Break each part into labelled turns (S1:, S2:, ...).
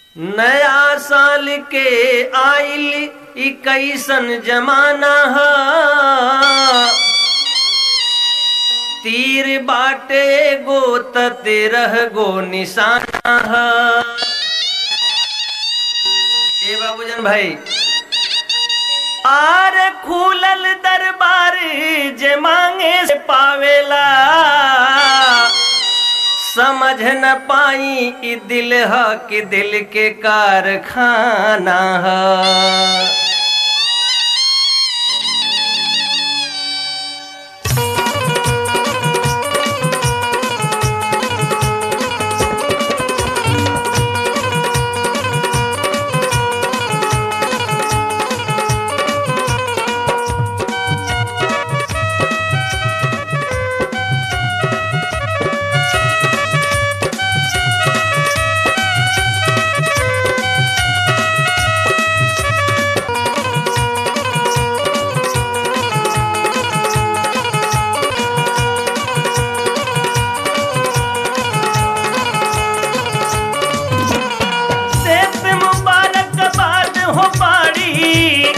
S1: नया साल के आइल ई कैसन जमाना ह तीर बाटे गो त तेरह गो निशाना ह ए बाबूजन भाई आर खुलल दरबार जे मांगे से पावेला समझ न पाई ई दिल ह कि दिल के कारखाना ह सेत मुबारकबाद हो पाड़ी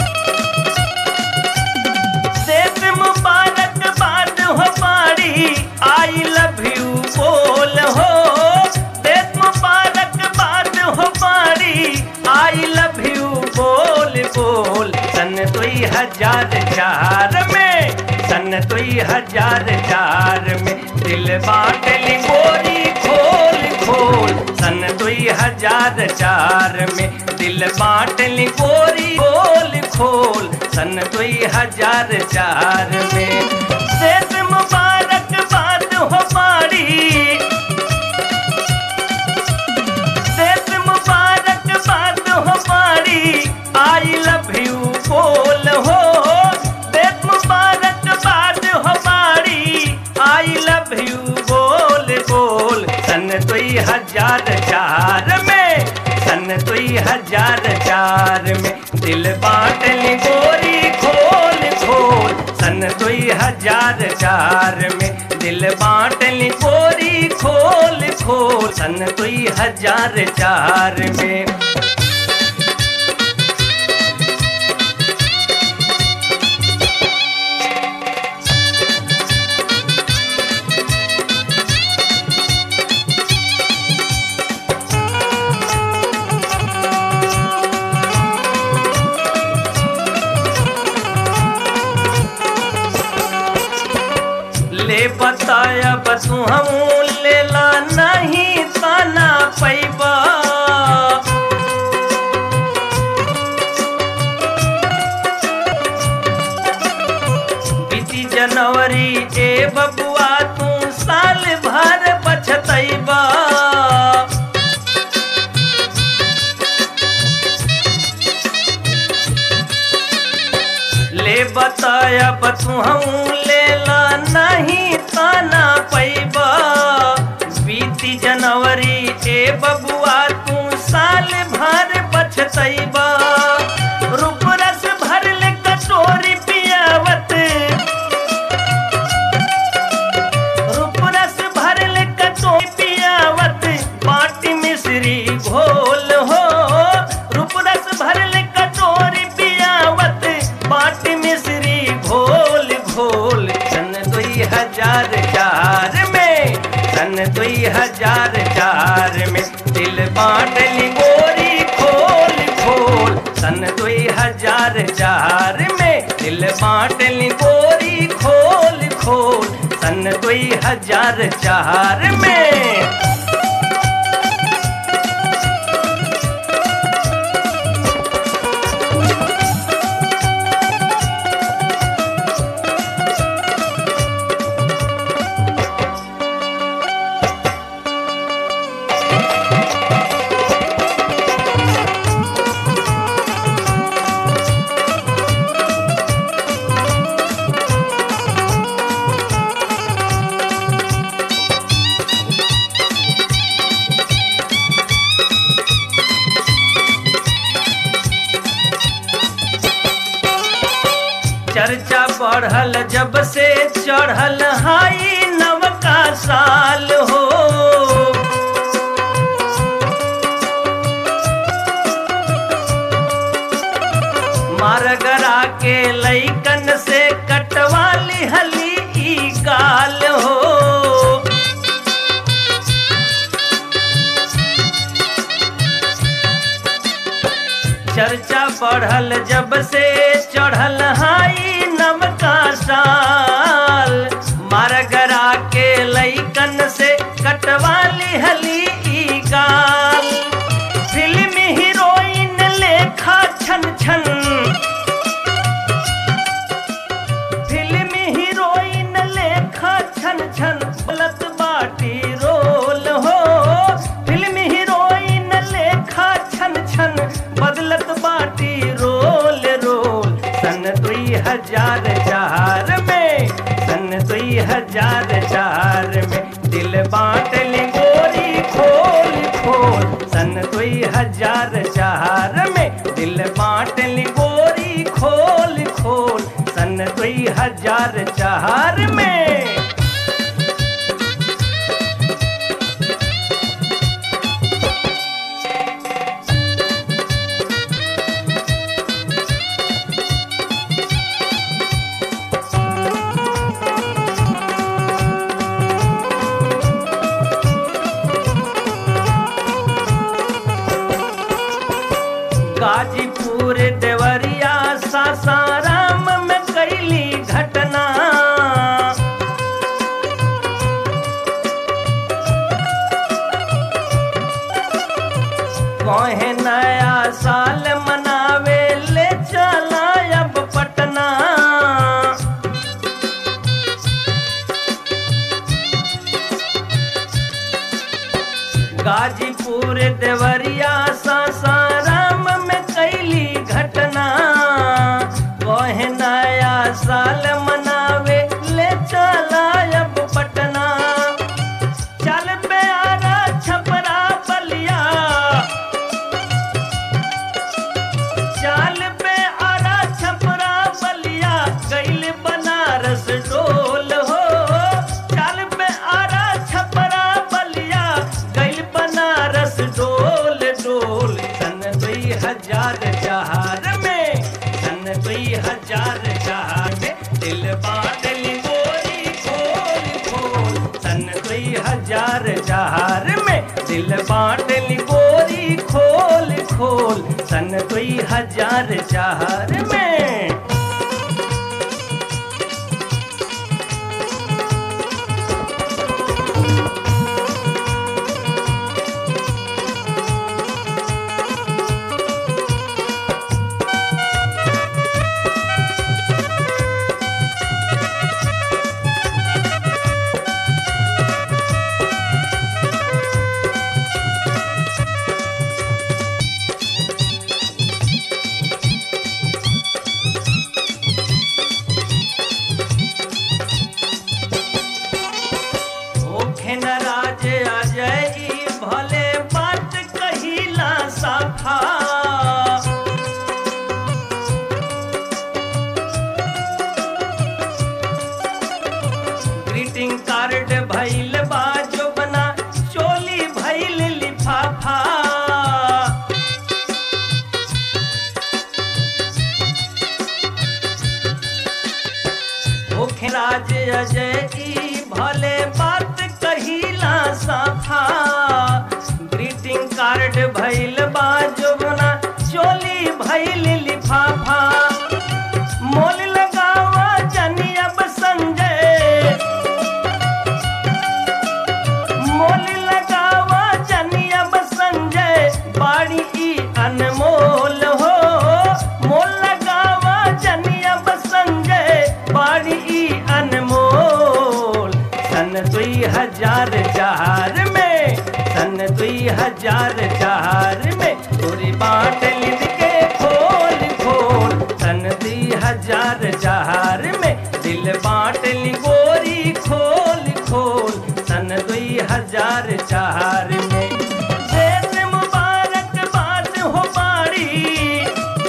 S1: सेत मुबारकबाद हो पाड़ी आई लव यू बोल हो सेत मुबारकबाद हो पाड़ी आई लव यू बोल बोल सन दुई हजार चार में सन दुई हजार चार में दिल बाटली गोरी खोल खोल सन दुई हजार चार में दिल बाटली गोरी खोल खोल सन दुई हजार चार में सेत मुबारक बात हो पारी सेत मुबारक बात हो पारी आई लव यू बोल हो सेत मुबारक बात हो पारी आई लव यू बोल बोल सन दुई हजार चार में सन दुई हजार चार में दिल बाटली गोरी खोल खोल सन दुई हजार चार में दिल बाटली गोरी खोल खोल सन दुई हजार चार में ले बताया बसु हम लेला नहीं ताना पैबा बीती जनवरी ए बबुआ तू साल भर पछतैबा ले बताया बतू हम लेला नहीं ताना पैबा बीती जनवरी ए बबुआ तू साल भर पछतैबा रूप रस भर ले कटोरी पियावत रूप रस भर ले कटोरी पियावत बाटी मिश्री घोल हो रूप रस भर ले कटोरी पियावत बाटी मिश्री घोल घोल सन दुई हजार चार में सन दुई हजार चार में दिल बाटली गोरी खोल खोल सन दुई हजार चार में दिल बाटली गोरी खोल खोल सन दुई हजार चार में चर्चा बढ़ल जब से चढ़ल हाई नवका साल हो के लैकन से कटवाली हली ई गाल हो चर्चा बढ़ल जब से चढ़ल हाई नमका साल मारगरा के लैकन से कटवाली हली ई गाल फिल्म हीरोइन लेखा छन छन फिल्म हीरोइन लेखा छन छन बोलत बाटी रोल हो फिल्म हीरोइन लेखा छन छन बदलत बाटी रोल रोल सन दुई हजार चार में सन दुई हजार चार में दिल बांट ली गोरी खोल खोल सन दुई हजार चार में दिल बांट ली गोरी खोल खोल सन दुई हजार चार में गाजीपुर देवरिया सासाराम में कैली घटना कहे नया साल मनावे ले चला अब पटना गाजीपुर देवरिया सासाराम में कैली घटना कहे नया साल मनावे ले चला अब पटना चल पे आरा छपरा बलिया चाल पे आरा छपरा बलिया गैल बनारस डोल हो चाल पे आरा छपरा बलिया गैल बनारस डोल डोल सन दुई हजार चार में सन दुई हजार चार में दिल बादल गोरी खोल खोल सन दुई हजार चार में दिल बाटल गोरी खोल खोल सन दुई हजार चार में ओखे न राज अजय ई भले बात कहिला सफा ग्रीटिंग कार्ड भइल बाजो बना चोली भइल लिफाफा ओखे राज अजय ई भले बात कहिला साफा ग्रीटिंग कार्ड भइल बाजोबना चोली भइल लिफाफा मोल लगावा जनी अब संजय मोल लगावा जनी अब संजय बाड़ी ई अनमोल हो मोल लगावा जनी अब संजय बाड़ी ई अनमोल सन दुई हजार चार में सन दुई हजार चार में पूरी बाट लिद के खोल खोल सन दुई हजार चार में दिल बाट ली गोरी खोल खोल सन दुई हजार चार में देश मुबारक बात हो बाड़ी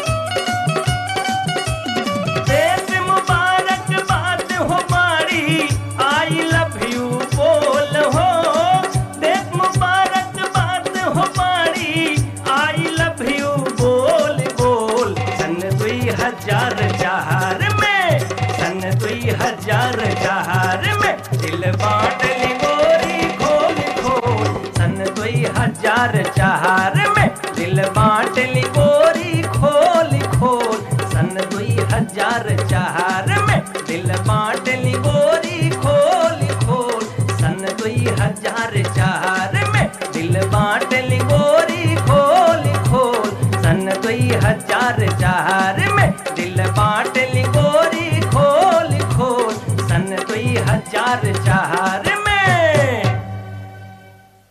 S1: देश मुबारक बात हो बाड़ी आई लव यू बोल हो देश मुबारक बात हो बाड़ी आई लव यू चार में दिल बांट ली गोरी खोल खोल सन दुई हजार चार में दिल बांट ली गोरी खोल खोल सन दुई हजार